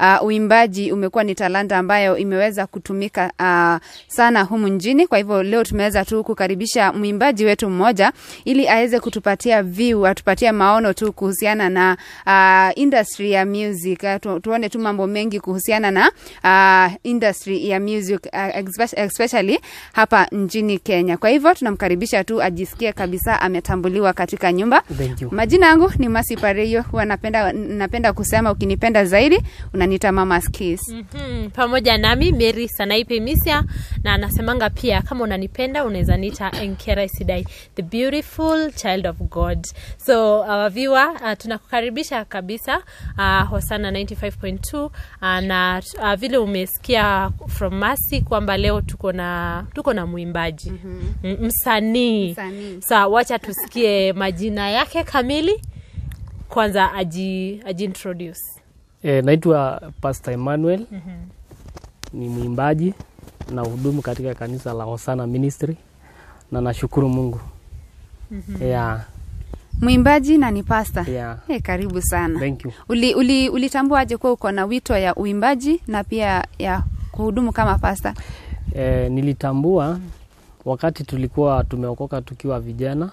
uh, uimbaji umekuwa ni talanta ambayo imeweza kutumika uh, sana humu nchini. Kwa hivyo leo tumeweza tu kukaribisha mwimbaji wetu mmoja ili aweze kutupatia view, atupatie maono tu kuhusiana na uh, industry ya music. Uh, tu, tuone tu mambo mengi kuhusiana na uh, industry ya music uh, especially hapa nchini Kenya. Kwa hivyo tunamkaribisha tu ajisikie kabisa ametambuliwa katika nyumba. Thank you. Majina yangu ni Masi Pareyo, huwa napenda, napenda kusema ukinipenda zaidi unaniita Mama Skis. Mhm, pamoja nami Mary Sanaipe Misia na anasemanga pia kama unanipenda unaweza niita Enkera Isidai the beautiful child of God. So our viewer uh, tunakukaribisha kabisa uh, Hosana 95.2 uh, na uh, vile umesikia from Masi kwamba leo tuko na tuko na mwimbaji mm msanii. Msanii. Sa wacha tusikie majina yake kamili kwanza aji, aji introduce. E, naitwa Pastor Emmanuel ni mwimbaji na hudumu katika kanisa la Hosana Ministry na nashukuru Mungu. Yeah, Mwimbaji na ni pasta. yeah. Hey, karibu sana. Thank you. Uli, uli, ulitambuaje kuwa uko na wito ya uimbaji na pia ya kuhudumu kama pasta? E, nilitambua wakati tulikuwa tumeokoka tukiwa vijana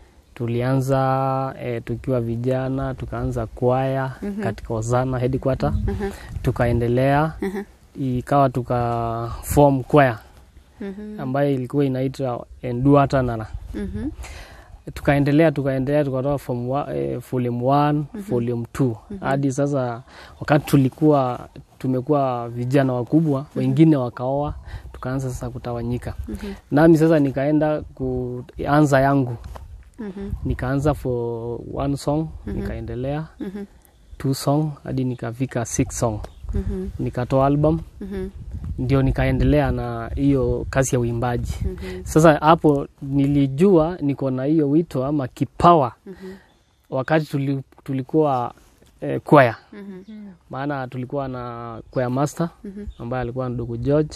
tulianza e, tukiwa vijana tukaanza kwaya katika Hosana headquarter tukaendelea ikawa tuka form kwaya ambayo ilikuwa inaitwa Enduatanana Mhm. tukaendelea tukaendelea tukatoka form wa, eh, volume 1 volume 2 hadi sasa wakati tulikuwa tumekuwa vijana wakubwa wengine wakaoa tukaanza sasa kutawanyika nami sasa nikaenda kuanza yangu nikaanza for one song nikaendelea two song hadi nikafika six song nikatoa album ndio nikaendelea na hiyo kazi ya uimbaji sasa hapo nilijua niko na hiyo wito ama kipawa wakati tuli, tulikuwa eh, kwaya maana tulikuwa na kwaya master ambaye alikuwa ndugu George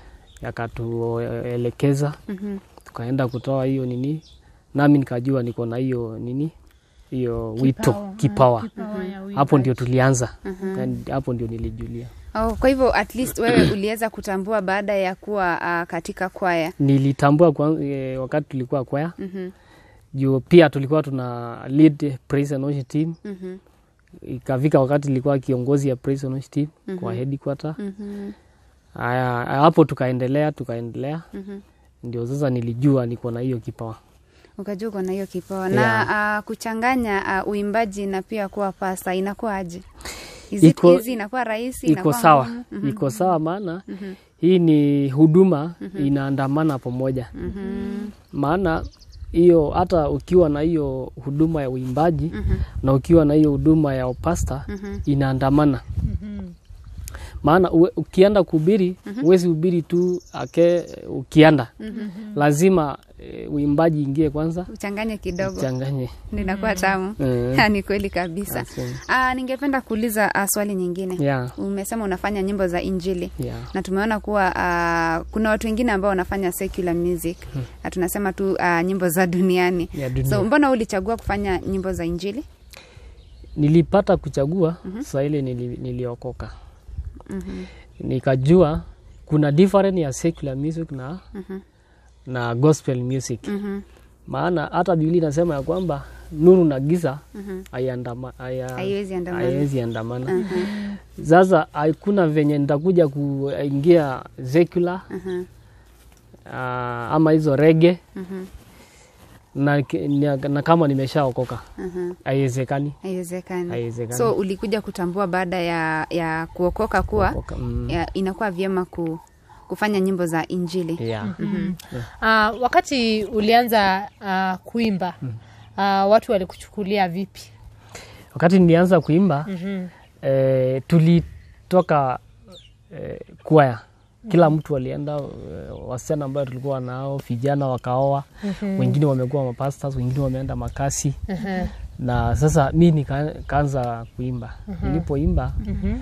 akatuelekeza tukaenda kutoa hiyo nini nami nikajua niko na hiyo nini hiyo wito kipawa hapo ndio tulianza Yani, hapo ndio nilijulia Oh, kwa hivyo at least wewe uliweza kutambua baada ya kuwa uh, katika kwaya. nilitambua kwa, e, wakati tulikuwa kwaya Mhm. juu pia tulikuwa tuna lead praise and worship team Mhm. ikafika wakati nilikuwa kiongozi ya praise and worship team kwa headquarter Mhm. haya hapo tukaendelea tukaendelea Mhm. ndio sasa nilijua niko na hiyo kipawa Ukajua uko na hiyo kipawa Yeah. na uh, kuchanganya uh, uimbaji na pia kuwa pasta inakuwa aje? Is it Iko- easy? Inakuwa rahisi? iko Inakuwa sawa ngumu? Mhm. iko sawa maana hii ni huduma inaandamana pamoja Mhm. maana hiyo hata ukiwa na hiyo huduma ya uimbaji na ukiwa na hiyo huduma ya upasta inaandamana maana uwe- ukienda kuhubiri huwezi hubiri tu ake ukienda lazima e, uimbaji ingie kwanza Uchanganye kidogo changanye ninakuwa tamu. Eh. Ni kweli kabisa. Asante. Uh, ningependa kuuliza uh, swali nyingine. yeah, Umesema unafanya nyimbo za Injili. yeah. na tumeona kuwa uh, kuna watu wengine ambao wanafanya secular music na tunasema tu uh, nyimbo za duniani Ya dunia. so mbona ulichagua kufanya nyimbo za injili nilipata kuchagua saa ile nili, niliokoka Mhm. nikajua kuna different ya secular music na, na gospel music Mhm. maana hata biblia inasema ya kwamba nuru na giza haiandama- haya- Haiwezi andamana. haiwezi andamana sasa hakuna venye nitakuja kuingia secular Mhm. ah, ama hizo rege Mhm. na, na, na kama nimeshaokoka Mhm. haiwezekani haiwezekani haiwezekani so ulikuja kutambua baada ya, ya kuokoka kuwa Kuokoka, mm. ya, inakuwa vyema ku, kufanya nyimbo za injili yeah. Uh, wakati ulianza uh, kuimba uh, watu walikuchukulia vipi? wakati nilianza kuimba Mhm. eh, tulitoka eh, kwaya kila mtu alienda eh, wasichana ambayo tulikuwa nao vijana wakaoa wengine wamekuwa mapastas wengine wameenda makasi Mhm. na sasa mi nikaanza kuimba nilipoimba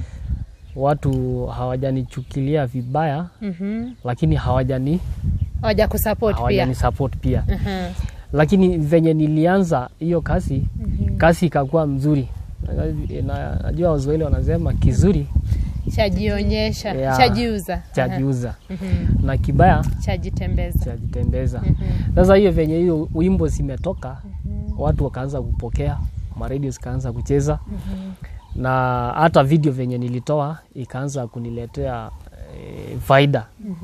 watu hawajanichukilia vibaya Mhm. lakini hawajani Waja kusupport pia. hawajani support pia Mhm. lakini venye nilianza hiyo kazi kazi ikakuwa mzuri Na- najua waswahili wanasema kizuri chajionyesha Yeah. chajiuza chajiuza Mhm. na kibaya chajitembeza chajitembeza sasa hiyo venye hiyo wimbo zimetoka watu wakaanza kupokea maredio zikaanza kucheza na hata video venye nilitoa ikaanza kuniletea e, faida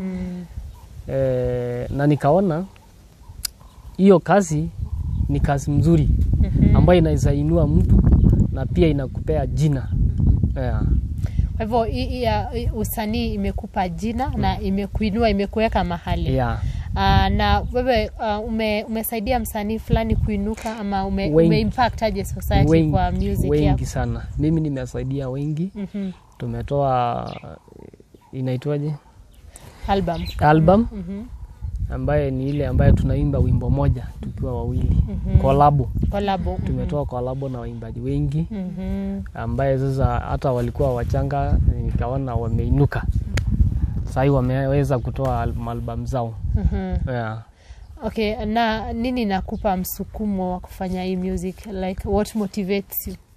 e, na nikaona hiyo kazi ni kazi mzuri ambayo inaweza inua mtu na pia inakupea jina yeah. kwa hivyo hii- hii ya- hii usanii imekupa jina na imekuinua imekuweka mahali Yeah. Ah, na wewe ah, ume, umesaidia msanii fulani kuinuka ama ume, Wengi. ume impact aje society wengi, kwa music wengi yako sana mimi nimesaidia wengi Mhm. tumetoa inaitwaje album album Mhm. ambaye ni ile ambayo tunaimba wimbo moja tukiwa wawili kolabo kolabo tumetoa kolabo na waimbaji wengi Mhm. ambaye sasa hata walikuwa wachanga nikaona wameinuka sahii wameweza kutoa al- album zao Mhm. yeah. okay na nini nakupa msukumo wa kufanya hii music like what motivates you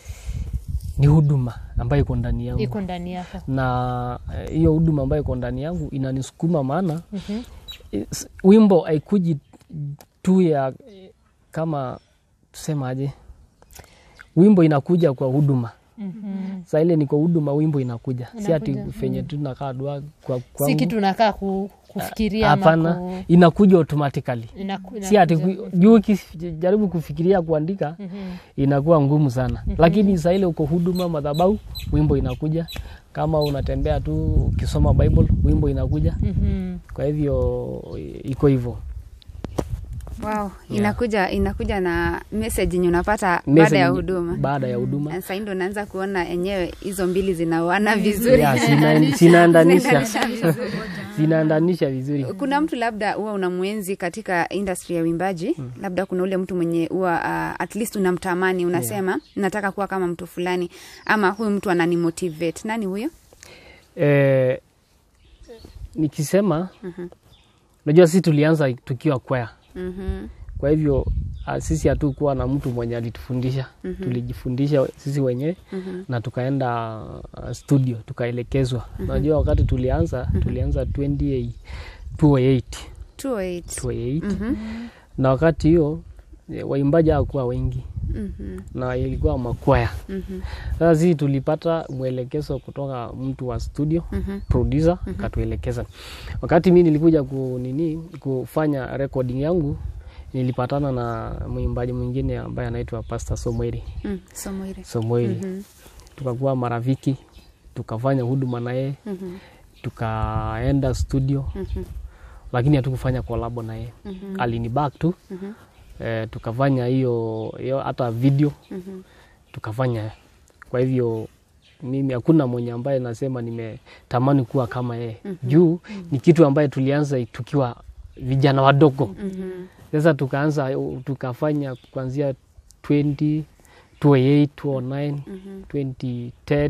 ni huduma ambayo iko ndani yangu iko ndani yako na eh, hiyo huduma ambayo iko ndani yangu inanisukuma maana Mhm. is- wimbo haikuji tu ya eh, kama tusemaje wimbo inakuja kwa huduma Mhm. saa ile niko huduma wimbo inakuja, si ati Inakuja, fenye tu nakaa dua kwa si kwangu. kitu nakaa ku, kufikiria ama hapana ku- inakuja automatically inaku- si ati inakuja. ku- juu ukijaribu kufikiria kuandika Mhm. inakuwa ngumu sana lakini saa ile uko huduma madhabau wimbo inakuja kama unatembea tu ukisoma bible wimbo inakuja Mhm. kwa hivyo iko hivyo Wow, inakuja inakuja na message yenye unapata baada Message ya ni- huduma. baada ya huduma Sasa ndo naanza kuona enyewe hizo mbili zinaoana vizuri. Ya, zina- zinaendanisha Zinaendanisha vizuri. zinaendanisha vizuri kuna mtu labda huwa unamwenzi katika industry ya uimbaji labda kuna ule mtu mwenye huwa uh, at least unamtamani unasema nataka kuwa kama mtu fulani ama huyu mtu ananimotivate nani huyo eh, nikisema unajua sisi tulianza tukiwa kwaya Mhm. kwa hivyo ah, sisi hatukuwa na mtu mwenye alitufundisha tulijifundisha sisi wenyewe na tukaenda ah, studio tukaelekezwa unajua wakati tulianza tulianza 28 208 208 208 na wakati hiyo eh, waimbaji hawakuwa wengi Mhm. na ilikuwa makwaya Mhm. sasa sisi tulipata mwelekezo kutoka mtu wa studio Mhm. producer katuelekeza wakati mi nilikuja ku, nini kufanya recording yangu nilipatana na mwimbaji mwingine ambaye anaitwa Pastor Somweri Mm, somo ile Somweri Mhm. tukakuwa marafiki tukafanya huduma na yeye Mhm. tukaenda studio Mhm. lakini hatukufanya kolabo na yeye Mhm. alinibak tu Mhm. eh, tukafanya hiyo hiyo hata video Mhm. tukafanya kwa hivyo mimi hakuna mwenye ambaye nasema nimetamani kuwa kama yeye juu ni kitu ambaye tulianza tukiwa vijana wadogo Mhm. sasa tukaanza tukafanya kuanzia 20 28 29 2010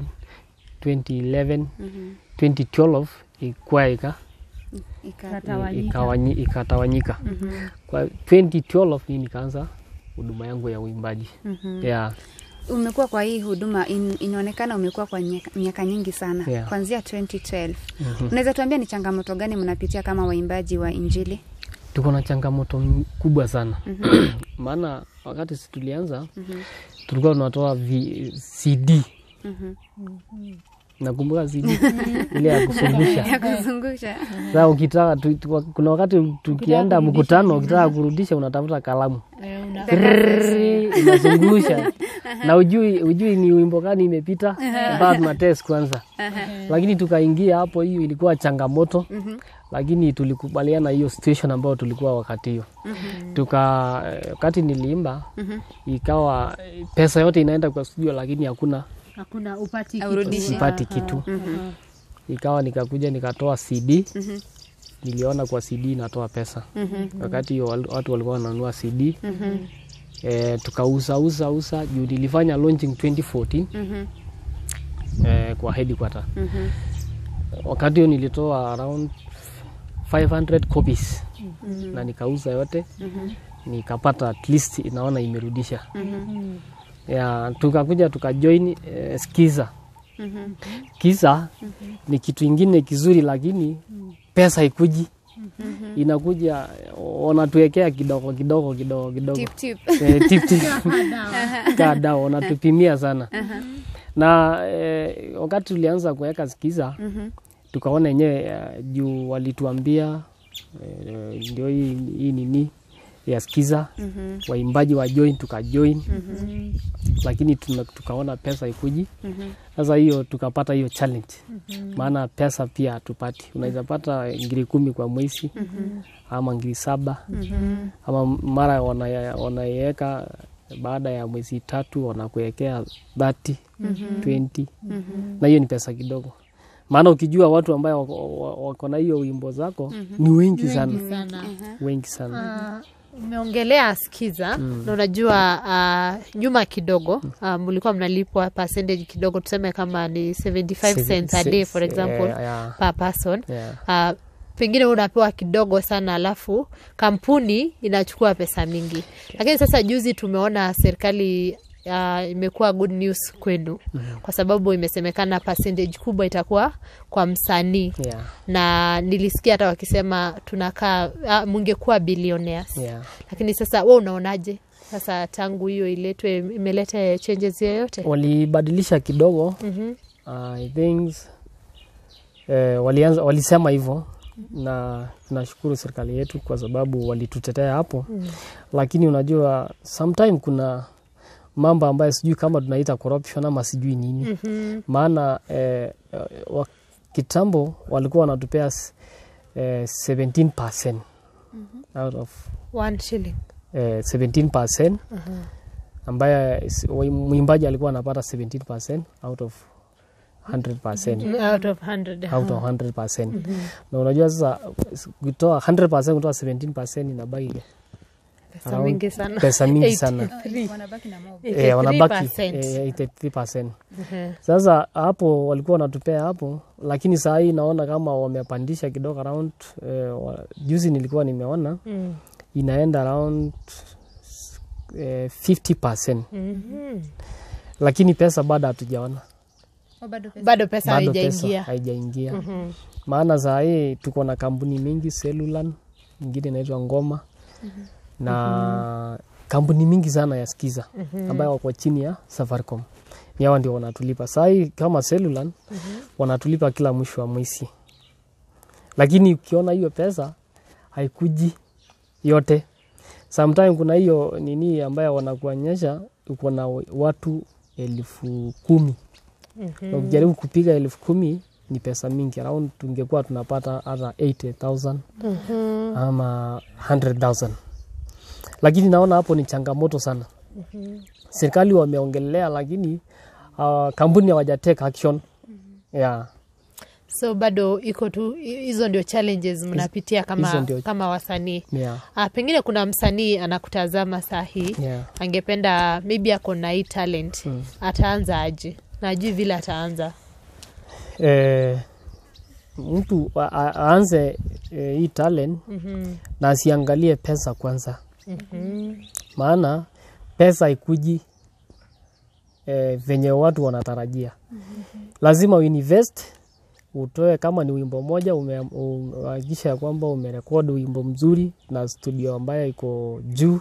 2011 Mhm. 2012 ikwa ika Ika- ikawanyi- ikatawanyika Mhm. kwa 2012 mimi nikaanza huduma yangu ya uimbaji Mhm. yeah. umekuwa kwa hii huduma in, inaonekana umekuwa kwa miaka- miaka nyingi sana Yeah. kuanzia 2012 unaweza tuambia ni changamoto gani mnapitia kama waimbaji wa injili tuko na changamoto m- kubwa sana maana wakati si tulianza tulikuwa tunatoa vi- cd Mhm. nakumbuka cd ile ya kusungusha ya kuzungusha sasa ukitaka tu, tu, kuna wakati tukienda mkutano ukitaka kurudisha unatafuta kalamu Eh, una- Rrrr, inazungusha na ujui, ujui ni wimbo gani imepita mpaka tuna test kwanza lakini tukaingia hapo hiyo ilikuwa changamoto lakini tulikubaliana hiyo situation ambayo tulikuwa wakati hiyo tuka eh, wakati niliimba ikawa eh, pesa yote inaenda kwa studio lakini hakuna hakuna upati Haurudishi. sipati kitu ikawa nikakuja nikatoa cd niliona kwa cd inatoa pesa wakati hiyo wal- watu walikuwa wananunua cd eh, tukauza uza uza juu nilifanya launching 2014 Mhm. eh, kwa headquarter Mhm. wakati hiyo nilitoa around 500 copies na nikauza yote nikapata at least inaona imerudisha ya tukakuja tukajoin eh, skiza Kisa ni kitu ingine kizuri, lakini pesa ikuji, inakuja wanatuwekea kidogo kidogo kidogo kidogo Tip, tip. Eh, tip tip kaa dawa wanatupimia sana na eh, wakati tulianza kuweka skiza tukaona yenyewe eh, juu walituambia eh, ndio hii, hii nini ya skiza waimbaji wa join tukajoin lakini tuna, tukaona pesa ikuji sasa hiyo tukapata hiyo challenge maana pesa pia hatupati unaweza pata ngiri kumi kwa mwezi ama ngiri saba ama mara wana- wanaiweka baada ya mwezi tatu wanakuwekea 30 20 na hiyo ni pesa kidogo maana ukijua watu ambayo wako- wa- wako na hiyo wimbo zako ni wengi sana sana wengi sana Ah, umeongelea skiza na unajua uh, nyuma kidogo uh, mlikuwa mnalipwa percentage kidogo tuseme kama ni 75 cents a day for example Eh, yeah, per person yeah. uh, pengine unapewa kidogo sana alafu kampuni inachukua pesa mingi lakini sasa juzi tumeona serikali uh, imekuwa good news kwenu kwa sababu imesemekana percentage kubwa itakuwa kwa msanii Yeah, na nilisikia hata wakisema tunakaa uh, mungekuwa billionaires yeah. lakini sasa we unaonaje sasa tangu hiyo iletwe imeleta changes yoyote walibadilisha kidogo Mhm. I think eh, walianza, walisema hivyo na tunashukuru serikali yetu kwa sababu walitutetea hapo mm. Lakini unajua sometime kuna mambo ambayo sijui kama tunaita corruption ama sijui nini Mhm. maana eh, wa, kitambo walikuwa wanatupea s- eh, 17% out of One shilling eh, 17% ambaye s- wa- mwimbaji alikuwa anapata 17% out of 100% out of 100 out of 100%. Na unajua sasa s- kutoa 100% kutoa 17% inabaki pesa around- mingi sana pesa mingi sana. wanabaki na mob. Eh, wanabaki 83%. eh, 83%. Mhm. Sasa hapo walikuwa wanatupea hapo, lakini saa hii naona kama wamepandisha kidogo around eh, wa, juzi nilikuwa nimeona Mm. inaenda around eh, 50%, Mhm. lakini pesa bado hatujaona, Oh, bado pesa. bado pesa bado pesa haijaingia haijaingia. Mhm. Maana saa hii tuko na kampuni mingi Cellulan, ingine inaitwa Ngoma na kampuni mingi sana ya Skiza ambayo wako chini ya Safaricom, ni hawa ndio wanatulipa saa hii. Kama Cellulan wanatulipa kila mwisho wa mwezi, lakini ukiona hiyo pesa haikuji yote. Sometime kuna hiyo nini ambayo wanakuonyesha uko na watu elfu kumi na ukijaribu kupiga elfu kumi ni pesa mingi around tungekuwa tunapata hata 80000 ama 100000 lakini naona hapo ni changamoto sana serikali wameongelea lakini uh, kampuni hawajateka action yeah. so bado iko tu hizo ndio challenges mnapitia hizo kama, ndio- kama wasanii Yeah. ah, pengine kuna msanii anakutazama saa hii Yeah. angependa maybe ako na hii talent Mm. ataanza aje najui vile ataanza Eh, mtu a- a- aanze eh, hii talent Mhm. na asiangalie pesa kwanza Mhm. maana pesa ikuji eh, venye watu wanatarajia lazima uinvest utoe kama ni wimbo moja uhakikisha ya kwamba umerekodi wimbo mzuri na studio ambayo iko juu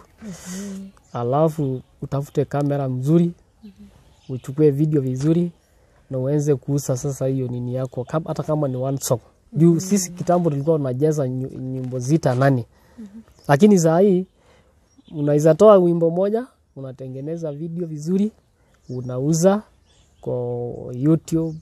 alafu utafute kamera mzuri uchukue video vizuri na uanze kuuza sasa hiyo nini yako kam- hata kama ni one song juu sisi kitambo tulikuwa tunajeza nyu- nyimbo zita nane lakini saa hii unaweza toa wimbo moja unatengeneza video vizuri unauza kwa youtube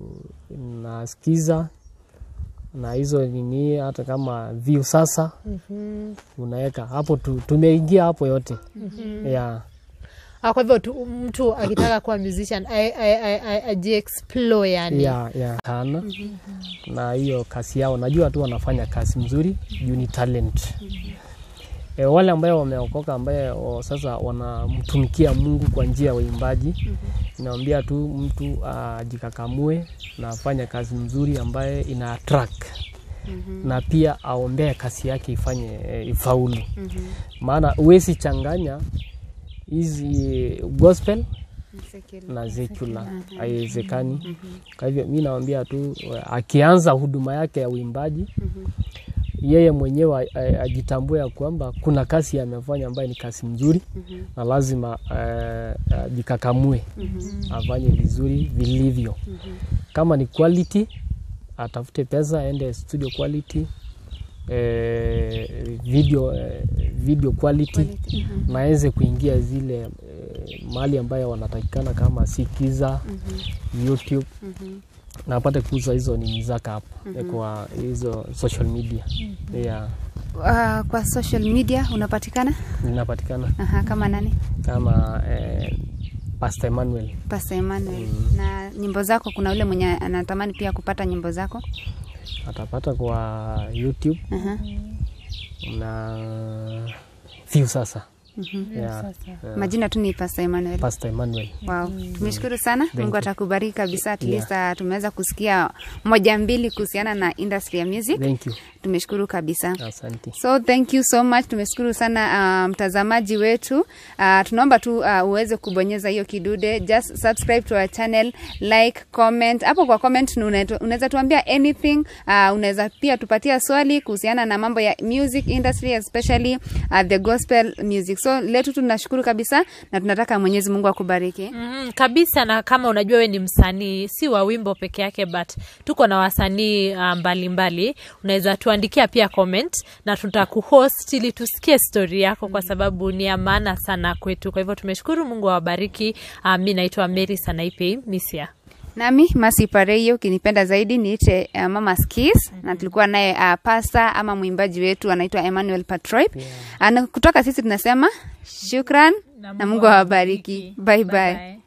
unasikiza na hizo nini hata kama view sasa Mhm. unaweka hapo tu, tumeingia hapo yote yeah. Ah, kwa hivyo tu, mtu akitaka kuwa musician a- a- a- a- ajiexplore yani ya ya sana na hiyo kazi yao najua tu wanafanya kazi mzuri juu ni talent e, wale ambayo wameokoka ambaye o, sasa wanamtumikia Mungu kwa njia ya uimbaji inaambia tu mtu ajikakamue na afanye kazi mzuri ambaye ina attract na pia aombee kazi yake ifanye e, ifaulu maana huwezi changanya hizi gospel na secular haiwezekani. Kwa hivyo mi nawambia tu akianza huduma yake ya uimbaji yeye mwenyewe a- a- ajitambue ya kwamba kuna kazi amefanya ambayo ni kazi mzuri na lazima eh, ajikakamue afanye vizuri vilivyo. Kama ni quality, atafute pesa, aende studio quality eh, video, eh, video quality na aweze kuingia zile eh, mahali ambayo wanatakikana kama Sikiza, YouTube na apate kuuza hizo nini zake hapo eh, kwa hizo social media yeah, Uh, kwa social media unapatikana zinapatikana Aha, kama nani? kama eh, Pastor Emmanuel Pastor Emmanuel. Na nyimbo zako, kuna ule mwenye anatamani pia kupata nyimbo zako? atapata kwa YouTube Aha. na View sasa yeah, Majina tu ni Pastor Emmanuel. Pastor Emmanuel Wow. Tumeshukuru sana. Mungu you. atakubariki kabisa. At Yeah. least uh, tumeweza kusikia moja mbili kuhusiana na industry ya music. thank you Tumeshukuru kabisa. asante So thank you so much. Tumeshukuru sana uh, mtazamaji wetu. Uh, tunaomba tu uh, uweze kubonyeza hiyo kidude, just subscribe to our channel, like, comment. Hapo kwa comment unaetu- unaweza tuambia anything. Uh, unaweza pia tupatia swali kuhusiana na mambo ya music industry especially uh, the gospel music. So letu tunashukuru kabisa na tunataka Mwenyezi Mungu akubariki. Mm, kabisa na kama unajua we ni msanii si wa wimbo peke yake but tuko na wasanii uh, mbalimbali unaweza tuandikia pia comment na tutakuhost ili tusikie stori yako kwa sababu ni ya maana sana kwetu kwa hivyo tumeshukuru mungu awabariki uh, mi naitwa mary sanaipei misia Nami Masi Pareyo, ukinipenda zaidi niite uh, Mama Skis na tulikuwa naye uh, pasta ama mwimbaji wetu anaitwa Emmanuel Patroip. Yeah. kutoka sisi tunasema shukran na Mungu awabariki. Bye bye. bye.